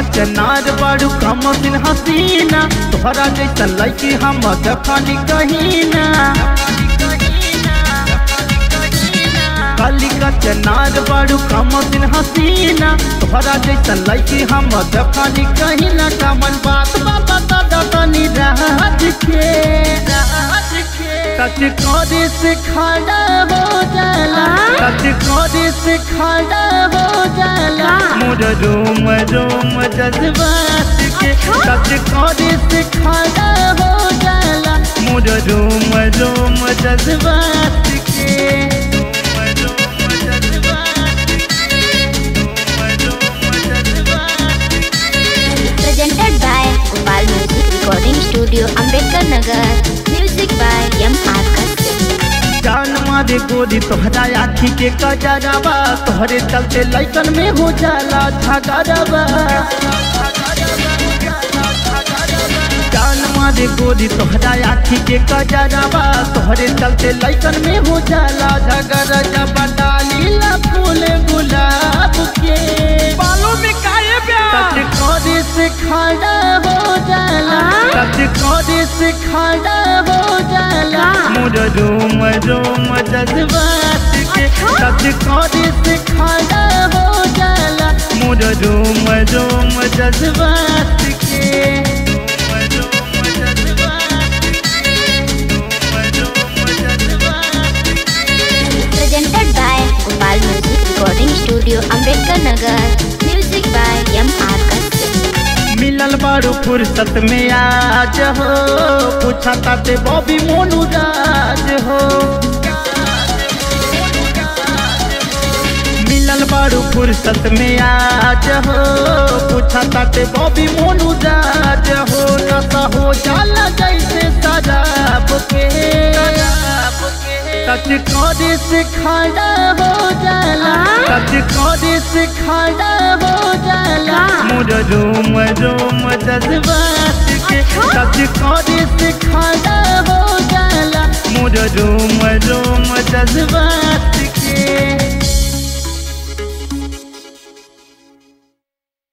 चनार बाड़ू कम दिन हसीना तोहरा जैसा लड़की हम दफानी कहीं ना काली का चनार बाड़ू कम दिन हसीना तोहरा जैसा लड़की हम दफानी कहीं ना कमन बात बाबा दादा तनी रात के सच करे से खड़ा हो जाला सच करे से खड़ा हो जाला मोर रोम रोम जज्बात के सच करे से खड़ा हो जाला मोर रोम रोम जज्बात के रोम रोम जज्बात के रोम रोम जज्बात के presented by Gopal Music Recording Studio, Ambedkar Nagar. Music by M. R. Kassim. जान मारे गोरी तोहरा आखी के कजरबा तोहरे चलते लैकन में हो जाला झगड़बा जान मारे गोरी तोहरा आखी के कजरबा तोहरे चलते लैकन में हो जाला झगड़ जब डाली ला फूल गुलाब के बालों में काहे प्यार सच करे से खड़ा हो जाला सच करे से खड़ा हो जाला मोर रोम रोम जज्बात के सच करे से खड़ा हो जाला मोर रोम रोम जज्बात के रोम रोम जज्बात के रोम रोम जज्बात के Presented by Gopal Music Recording Studio, Ambedkar Nagar. Music by M. R. Kassim. मिलल बारू फुर्सत में आज हो पूछा ताते बॉबी मोनू राज हो मिलल बारू फुर्सत में आज हो पूछा ताते बॉबी मोनू राज हो नशा हो जाला जैसे शराब के सच करे से खड़ा हो जाला सच करे से खड़ा हो जाला मोर रोम रोम जज्बात के